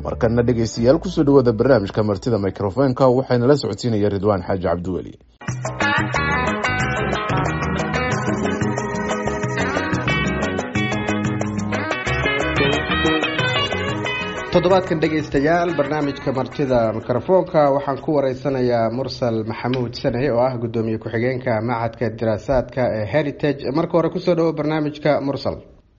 markana dhegaystayaal kusoo dhawaada barnaamijka martida microfonka waxayna la socodsiinaya ridwaan xaaji cabdiweli toddobaadkan dhegaystayaal barnaamijka martida mikrofoonka waxaan ku wareysanayaa mursal maxamuud saney oo ah guddoomiye ku-xigeenka machadka diraasaadka ee heritage marka hore kusoo dhawo barnaamijka mursal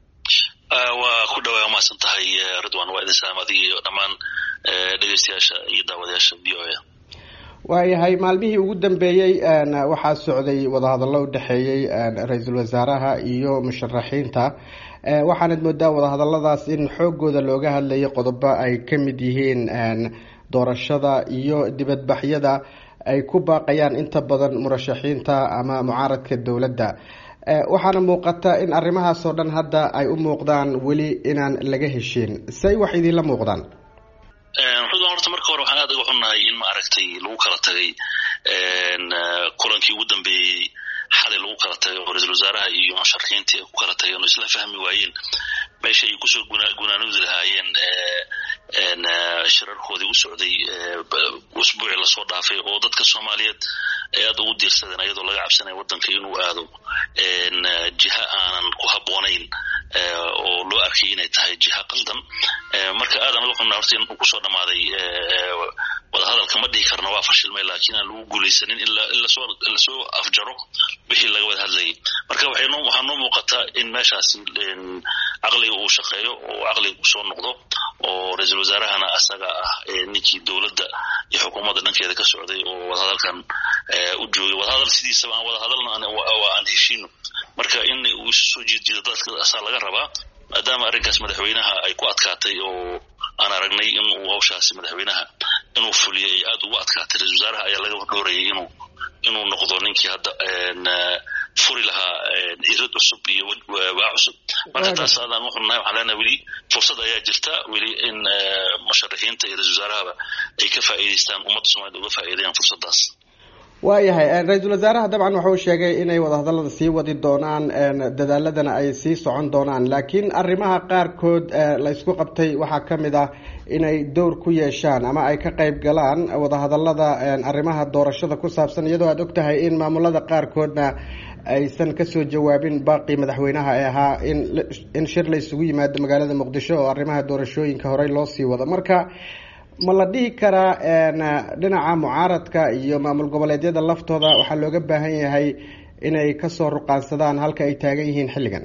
waa ku dhawaa umahadsan tahay ridwan waa idin salaam adiga iyo dhammaan dhegeystayaasha iyo daawadayaasha v o a waayahay maalmihii ugu dambeeyey waxaa socday wadahadallo udhexeeyey ra-iisul wasaaraha iyo musharaxiinta waxaanad moodaa wadahadaladaas in xoogooda looga hadlayay qodobo ay ka mid yihiin doorashada iyo dibadbaxyada ay ku baaqayaan inta badan murashaxiinta ama mucaaradka dowladda waxaana muuqata in arrimahaas oo dhan hadda ay u muuqdaan weli inaan laga heshiin say wax idinla muuqdaan ridwan horta marka hore waxaan aad uga xunnahay in maaragtay lagu kala tagay kulankii ugu dambeeyey xalay lagu kala tagay oo ra-iisul wasaaraha iyo musharaxiintii ay ku kala tageen oo isla fahmi waayeen meesha ay kusoo gunaanudi lahaayeen shirarkoodii u socday usbuucii lasoo dhaafay oo dadka soomaaliyeed ay aad ugu diirsadeen ayadoo laga cabsanaya waddanka inuu aado jiha aanan ku habboonayn oo loo arkay inay tahay jiha qaldan marka aadan uga xunna horta in uu kusoo dhammaaday wadahadalka ma dhihi karna waa fashilmay laakiin aan lagu guulaysanin in lasoo afjaro wixii laga wada hadlayay marka waxaa noo muuqataa in meeshaasi caqliga uu shaqeeyo oo caqliga uu soo noqdo oo ra-iisul wasaarahana asaga ah ninkii dowladda iyo xukuumadda dhankeeda ka socday oo wadahadalkan u joogay wadahadal sidiisaba aan wadahadalna waa aan heshiino marka in uu isu soo jiedjiido dadka asaa laga rabaa maadaama arrinkaas madaxweynaha ay ku adkaatay oo aan aragnay in uu hawshaasi madaxweynaha inuu fuliyo ay aad ugu adkaatay ra-isul wasaaraha ayaa laga dhoorayay inuu inuu noqdo ninkii hadda furi lahaa irad cusub iyo waa cusub marka taas aadaan uxunnahay waxaan leenahay weli fursad ayaa jirta weli in musharaxiinta iyo ra-isul wasaarahaba ay ka faa'iidaystaan ummadda somaliyed uga faa'iidayaan fursaddaas waayahay ra-iisul wasaaraha dabcan wuxuu sheegay inay wadahadallada sii wadi doonaan dadaaladana ay sii socon doonaan laakiin arrimaha qaarkood la ysku qabtay waxaa ka mid ah inay dowr ku yeeshaan ama ay ka qayb galaan wadahadallada arrimaha doorashada ku saabsan iyadoo aada og tahay in maamulada qaarkoodna aysan kasoo jawaabin baaqii madaxweynaha ee ahaa in in shir la isugu yimaado magaalada muqdisho oo arrimaha doorashooyinka horey loo sii wado marka ma la dhihi karaa dhinaca mucaaradka iyo maamul goboleedyada laftooda waxaa looga baahan yahay inay kasoo ruqaansadaan halka ay taagan yihiin xilligan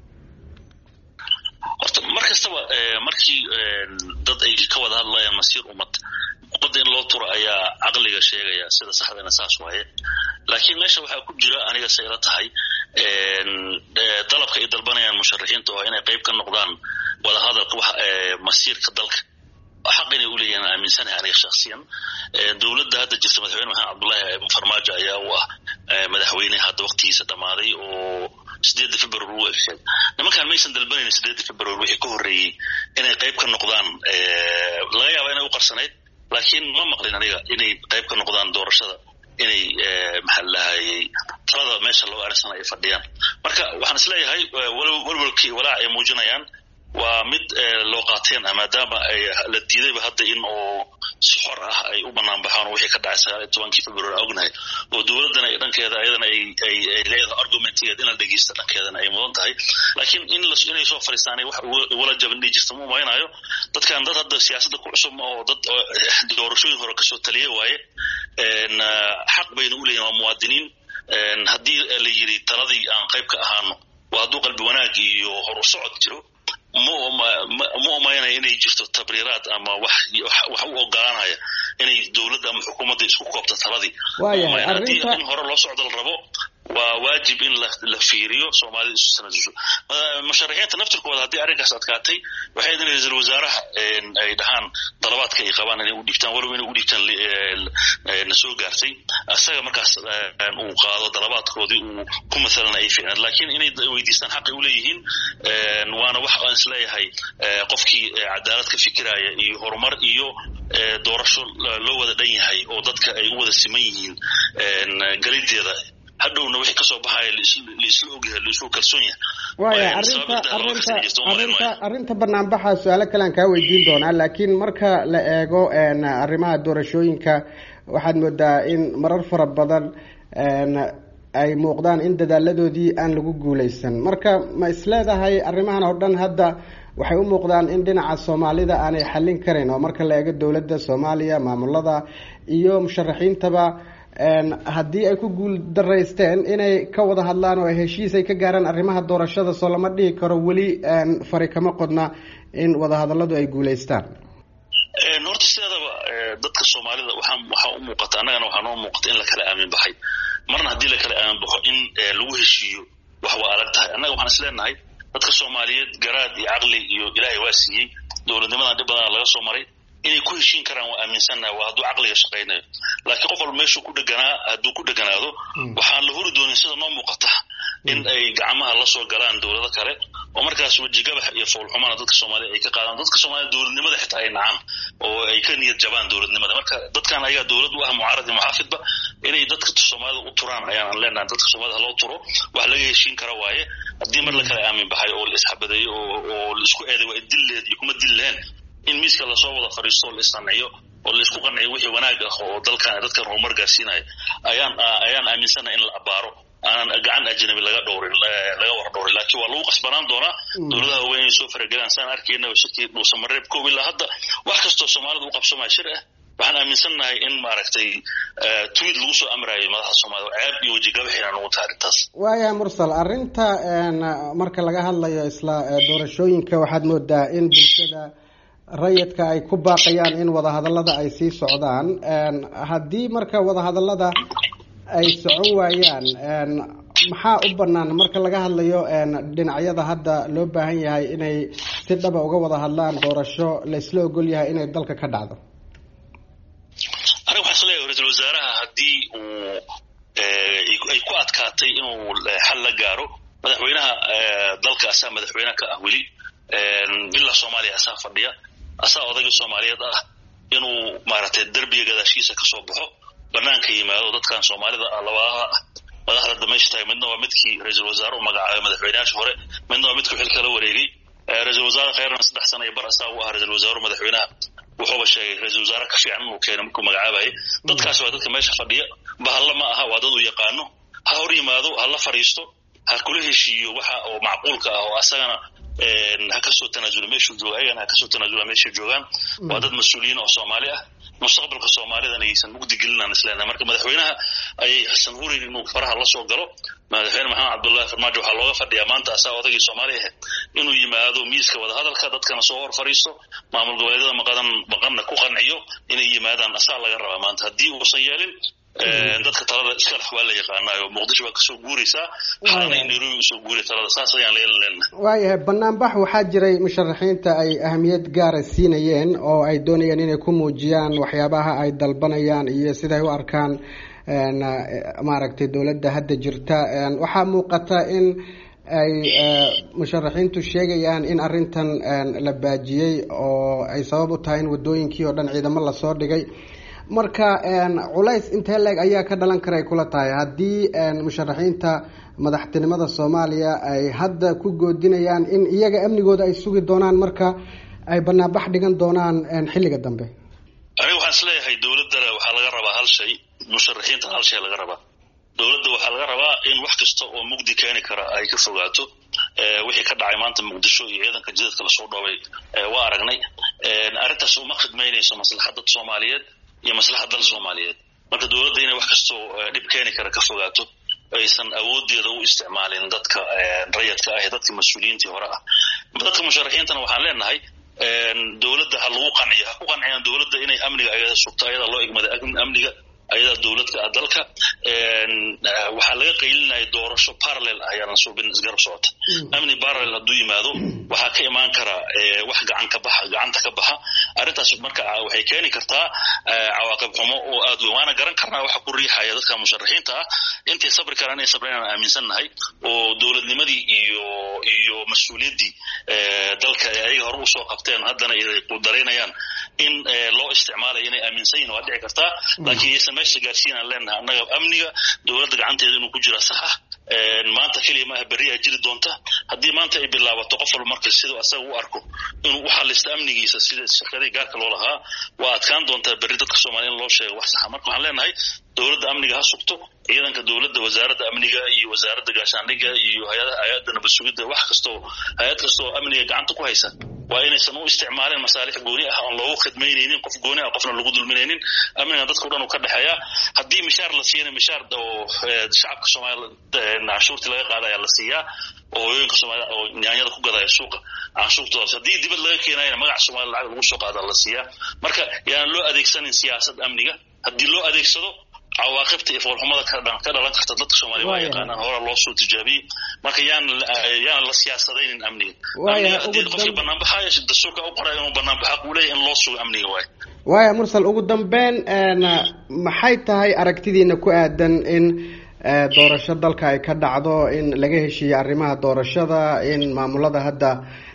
horta mar kastaba markii dad ay ka wada hadlayaan masiir ummad ummadda in loo turo ayaa caqliga sheegaya sida saxdana saas waaye laakiin meesha waxaa ku jira aniga say la tahay dalabka ay dalbanayaan musharaxiinta oo inay qayb ka noqdaan wadahadalka wax masiirka dalka xaq inay uleeyahin aaminsanahay aniga shaksiyan dowladda hadda jirta madaxweyne maxamed cabdullaahi farmaajo ayaa u ah madaxweyne hadda waktigiisa dhammaaday oo sideedda february u egsheen nimankaan maysan dalbanayn sideedda february wixii ka horreeyey inay qayb ka noqdaan laga yaaba inay u qarsanayd laakiin ma maqlin aniga inay qayb ka noqdaan doorashada inay maxaa lahayey talada meesha loo arinsana ay fadhiyaan marka waxaan isleeyahay walwalkii walaac ay muujinayaan waa mid loo qaateen maadaama la diidayba hadda in oo si xor ah ay u banaan baxaan oo wixii ka dhacay sagaal iyo tobankii february aan ognahay oo dowladdana ay dhankeeda ayadana ay ay ay leedahay argumentigeed in la dhegeysta dhankeedana ay mudan tahay laakiin in la inay soo fadhiistaanay wax wala jaban dhihi jirta ma umaynayo dadkan dad hadda siyaasadda ku cusub ma oo dad doorashooyin hore kasoo taliya waaye xaq bayna u leeyihin waa muwaadiniin haddii la yidhi taladii aan qayb ka ahaano waa hadduu qalbi wanaag iyo hor u socod jiro ma umaynaya inay jirto tabriiraad ama wax wax u ogolaanaya inay dowladda ama xukuumadda isku koobto taladii haddii in hore loo socdo la rabo waa waajib in la fiiriyo soomaalida isu sanadiso musharaxiinta naftirkooda haddii arrinkaas adkaatay waxay idin ra-iisul wasaaraha ay dhahaan dalabaadka ay qabaan inay u dhiibtaan walow inay u dhiibtaan na soo gaartay isaga markaas uu qaado dalabaadkoodii uu ku mathalana ay fiicnaad laakiin inay weydiistaan xaqay u leeyihiin waana wax aan isleeyahay qofkii cadaalad ka fikiraya iyo horumar iyo doorasho loo wada dhan yahay oo dadka ay u wada siman yihiin galideeda hadhowna wixii kasoo baxaya laisla ogyahay laisku kalsoon yahay waaya arrinta arrinta arrinta arrinta banaanbaxa su-aalo kale aan kaa weydiin doonaa laakiin marka la eego arrimaha doorashooyinka waxaad moodaa in marar fara badan ay muuqdaan in dadaaladoodii aan lagu guuleysan marka ma isleedahay arrimahan oo dhan hadda waxay u muuqdaan in dhinaca soomaalida aanay xallin karin oo marka la eego dowladda soomaaliya maamulada iyo musharaxiintaba haddii ay ku guul daraysteen inay ka wada hadlaan oo heshiis ay ka gaaraan arrimaha doorashada soo lama dhihi karo weli fari kama qodna in wadahadaladu ay guuleystaan horta sideedaba dadka soomaalida waxaa waxaa u muuqata annagana waxaa noo muuqata in la kala aamin baxay marna haddii la kala aamin baxo in lagu heshiiyo wax waa adag tahay annaga waxaan is leenahay dadka soomaaliyeed garaad iyo caqli iyo ilaahay waa siiyey dowladnimadan dhib badana laga soo maray inay ku heshiin karaan waa aaminsannaha waa hadduu caqliga shaqaynayo laakiin qof walba meeshuu ku dheganaa hadduu ku dheganaado waxaan la huri doonin sida noo muuqata in ay gacmaha la soo galaan dowlado kale oo markaas wejigabax iyo foolxumana dadka soomaaliyed ay ka qaadaan dadka soomaaliyed dowladnimada xitaa ay nacaan oo ay ka niyad jabaan dowladnimada marka dadkan ayaa dowlad u ah mucaarad iyo muxaafidba inay dadka soomaalida u turaan ayaan leenahay dadka soomaalida haloo turo wax laga heshiin kara waaye haddii mar la kala aamin baxay oo la isxabadeeyo oo la isku eeday waa idilleed iyo kuma dillehen in miiska lasoo wada fadhiisto oo la isqanciyo oo la isku qanciyo wixii wanaag ah oo dalkan dadkan horumar gaarsiinaya ayaan ayaan aaminsanahay in la abaaro aanan gacan ajnabi laga dhowrin laga war dhowrin laakiin waa lagu qasbanaan doonaa dowladaha waaweyn inay soo faragelaan saan arkaynaba shirkii dhuusamareeb koob ilaa hadda wax kastoo soomaalida u qabsamaya shir ah waxaan aaminsannahay in maaragtay tweet lagu soo amraayay madaxda soomaalida ceeb iyo wejigabaxina nugu tahay arrintaas waayahay mursal arrinta marka laga hadlayo isla doorashooyinka waxaad moodaa in bulshada rayidka ay ku baaqayaan in wadahadallada ay sii socdaan haddii marka wadahadallada ay socon waayaan maxaa u bannaan marka laga hadlayo dhinacyada hadda loo baahan yahay inay si dhaba uga wada hadlaan doorasho la isla ogol yahay inay dalka ka dhacdo aniga waxaan isleeyahay ra-iisul wasaaraha haddii uu ay ku adkaatay inuu xal la gaaro madaxweynaha dalka asaa madaxweyne ka ah weli bila soomaaliya asaa fadhiya asaa odayga soomaaliyeed ah inuu maaragtay derbiga gadaashiisa kasoo baxo banaanka yimaado dadkan soomaalida ah labadaha ah madaxda dameysha tahay midna waa midkii ra-iisul wasaare u magacaabay madaxweyneyaasha hore midna waa midkii xilka la wareegay ra-iisul wasaare khayrna saddex sana iyo bar asaa u ah ra-isul wasaaru madaxweynaha wuxuuba sheegay ra-iisul wasaare ka fiican inuu keenay markuu magacaabayay dadkaasi waa dadka meesha fadhiya bahalla ma aha waa dad uu yaqaano ha hor yimaado ha la fadhiisto ha kula heshiiyo waxa oo macquulka ah oo asagana ha kasoo tanaasula meeshuu jooga ayagana ha kasoo tanaasula meeshay joogaan waa dad mas-uuliyiin oo soomaali ah mustaqbalka soomaalidana aysan mugdi gelinaan isleenahay marka madaxweynaha ayay xasan hurin inuu faraha la soo galo madaxweyne maxamed cabdullahi farmaajo waxaa looga fadhiyaa maanta asaa odagii soomaali ahayd inuu yimaado miiska wadahadalka dadkana soo hor fadhiisto maamul goboleedyada maqadan maqanna ku qanciyo inay yimaadaan asaa laga rabaa maanta haddii uusan yeelin dadka talada iskalax waa la yaqaanaayo muqdisho waa kasoo guuraysaa xalana in nairobi usoo guuray talada saas ayaan leelan leenahay waayahay banaanbax waxaa jiray musharaxiinta ay ahamiyad gaara siinayeen oo ay doonayeen inay ku muujiyaan waxyaabaha ay dalbanayaan iyo siday u arkaan maaragtay dowladda hadda jirta waxaa muuqata in ay musharaxiintu sheegayaan in arrintan la baajiyey oo ay sabab u tahay in wadooyinkii oo dhan ciidamo lasoo dhigay marka culays intee leeg ayaa ka dhalan kara ay kula tahay haddii musharaxiinta madaxtinimada soomaaliya ay hadda ku goodinayaan in iyaga amnigooda ay sugi doonaan marka ay banaanbax dhigan doonaan xilliga dambe aniga waxaan is leeyahay dowladdana waxaa laga rabaa hal shay musharaxiintana hal shay laga rabaa dowladda waxaa laga rabaa in wax kasta oo mugdi keeni kara ay ka fogaato wixii ka dhacay maanta muqdisho iyo ciidanka jidadka lasoo dhoobay waa aragnay arrintaas uma khidmaynayso maslaxadda soomaaliyeed iyo maslaxad dal soomaaliyeed marka dowladda inay wax kastoo dhib keeni kara ka fogaato aysan awoodeeda u isticmaalin dadka rayadka ah ee dadka mas-uuliyiintii hore ah dadka musharaxiintana waxaan leenahay dowladda ha lagu qanciyo ha ku qanciyaan dowladda inay amniga ayada sugto ayadaa loo egmaday amniga ayadaa dowladka ah dalka waxaa laga qaylinaya doorasho parallel ah ayaanan suubin isgarab socota amni parallel hadduu yimaado waxaa ka imaan kara wax gacan ka baxa gacanta ka baxa arrintaas marka waxay keeni kartaa cawaaqib xumo oo aad weyn waana garan karnaa waxa ku riixaya dadka musharaxiinta ah intay sabri karaan inay sabrayaan aaminsannahay oo dowladnimadii iyo iyo mas-uuliyaddii dalka ay ayaga hore usoo qabteen haddana ay daraynayaan in loo isticmaalayo inay aaminsan yihin waa dhici kartaa laakiin yaysan meesha gaarsiinaan leenahay annaga amniga dowladda gacanteeda inuu ku jira sax ah maanta keliya maaha berriyaa jiri doonta haddii maanta ay bilaabato qof walba marka siduu asaga u arko inuu u xalisto amnigiisa sida shirkadii gaarka loo lahaa waa adkaan doontaa berri dadka soomaliya in loo sheego wax saxa marka waxaan leenahay dowladda amniga ha sugto ciidanka dowladda wasaaradda amniga iyo wasaaradda gaashaandhigga iyo hay-adda nabad sugidda wax kastoo hay-ad kastoo amniga gacanta ku haysa waa inaysan u isticmaalin masaalix gooni ah oon loogu khidmaynaynin qof gooni ah qofna lagu dulminaynin amniga dadka o dhan uu ka dhexeeya haddii mishaar la siiyana mishaar oo shacabka soomaliya canshuurtii laga qaada ayaa la siiyaa oo hooyooyinka soomaalida oo nyaanyada ku gadaya suuqa canshuurtoodaas haddii dibad laga keenayana magaca soomaliya lacag lagu soo qaadaa la siiyaa marka yaanan loo adeegsanin siyaasad amniga haddii loo adeegsado cawaaqibta iyo foolxumada ka dhalan karta dadka soomaaliya waa yaqaanaan hore loo soo tijaabiyey marka yaan yaanan la siyaasadaynin amniga amniga haddii qofkii banaanbaxayo dastuurka u qoray inuu banaanbaxa uu leeyahy in loo sugo amniga waayo waaya mursal ugu dambeyn maxay tahay aragtidiina ku aadan in doorasho dalka ay ka dhacdo in laga heshiiyo arrimaha doorashada in maamulada hadda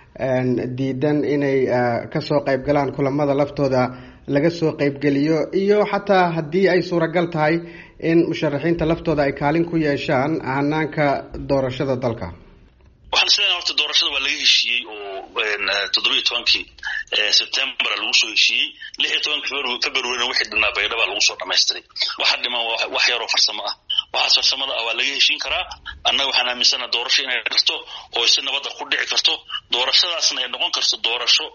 diidan inay kasoo qayb galaan kulamada laftooda laga soo qaybgeliyo iyo xataa haddii ay suuragal tahay in musharaxiinta laftooda ay kaalin ku yeeshaan hanaanka doorashada dalka waxaan isleeyahay horta doorashada waa laga heshiiyey oo toddobiyo tobankii sebtembar lagu soo heshiiyey lix iyo tobankii februarina wixii dhinaa baydhaba lagu soo dhamaystiray waxa dhiman wax yaroo farsamo ah waxaas farsamada ah waa laga heshiin karaa annaga waxaan aaminsana doorasho inay karto oo si nabadda ku dhici karto doorashadaasna ay noqon karto doorasho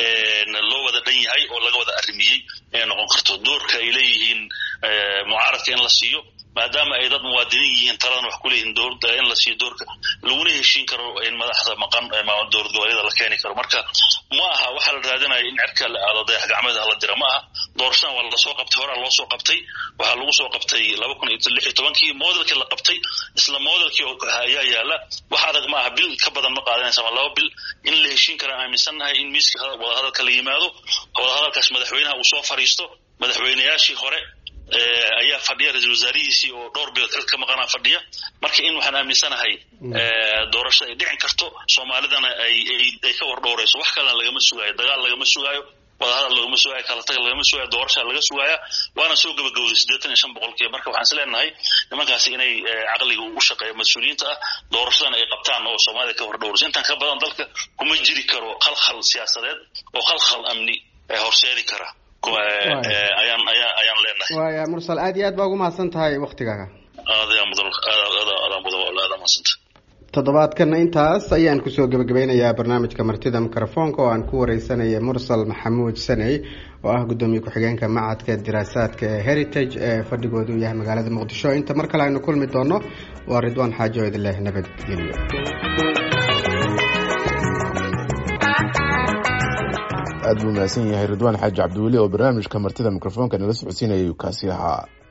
loo wada dhan yahay oo laga wada arrimiyey inay noqon karto doorka ay leeyihiin mucaaradka in la siiyo maadaama ay dad muwaadiniin yihiin taladan wax kuleeyihiin dowladda in la siiyo doorka laguna heshiin karo in madaxda maqan dowlad goboleeda la keeni karo marka ma aha waxaa la raadinaya in cerka la aado dayax gacmeed hala dira ma aha doorashadan waa lasoo qabtay horaa loo soo qabtay waxaa lagu soo qabtay laba kun iyo lix iyo tobankii modelkii la qabtay isla modelkii ayaa yaala wax adag ma aha bil ka badan ma qaadanaysa ama laba bil in la heshiin kara aaminsannahay in miiska wadahadalka la yimaado wadahadalkaas madaxweynaha uu soo fariisto madaxweynayaashii hore ayaa fadhiya ra-isul wasaarihiisii oo dhowr bilood xil ka maqanaa fadhiya marka in waxaan aaminsanahay doorashada ay dhicin karto soomaalidana ay ay ka wardhowrayso wax kalena lagama sugaayo dagaal lagama sugaayo wadahadal lagama sugaayo kala tag lagama sugaayo doorashaa laga sugaaya waana soo gabagabowday siddeetan iyo shan boqolkiiba marka waxaan is leenahay nimankaasi inay caqliga u shaqeeya mas-uuliyiinta ah doorashadana ay qabtaan oo soomaalida ka wardhowrayso intaan ka badan dalka kuma jiri karo khalkhal siyaasadeed oo khalkhal amni horseedi kara ayaan ayaan ayaan leenahay waaya mursal aad iyo aad baa ugu mahadsan tahay waktigaaga aadayaa mudan aadaan mudan aada mahadsanta toddobaadkana intaas ayaan kusoo gebagabeynayaa barnaamijka martida mikrofoonka oo aan ku wareysanaya mursal maxamuud saney oo ah guddoomiye ku-xigeenka macadka diraasaadka ee heritage ee fadhigoodu yahay magaalada muqdisho inta mar kale aynu kulmi doono waa ridwaan xaajo idin leh nabadgelyo aad buu mahadsan yahay ridwaan xaaji cabdiweli oo barnaamijka martida mikrofoonka nala socodsiinayay kaasi ahaa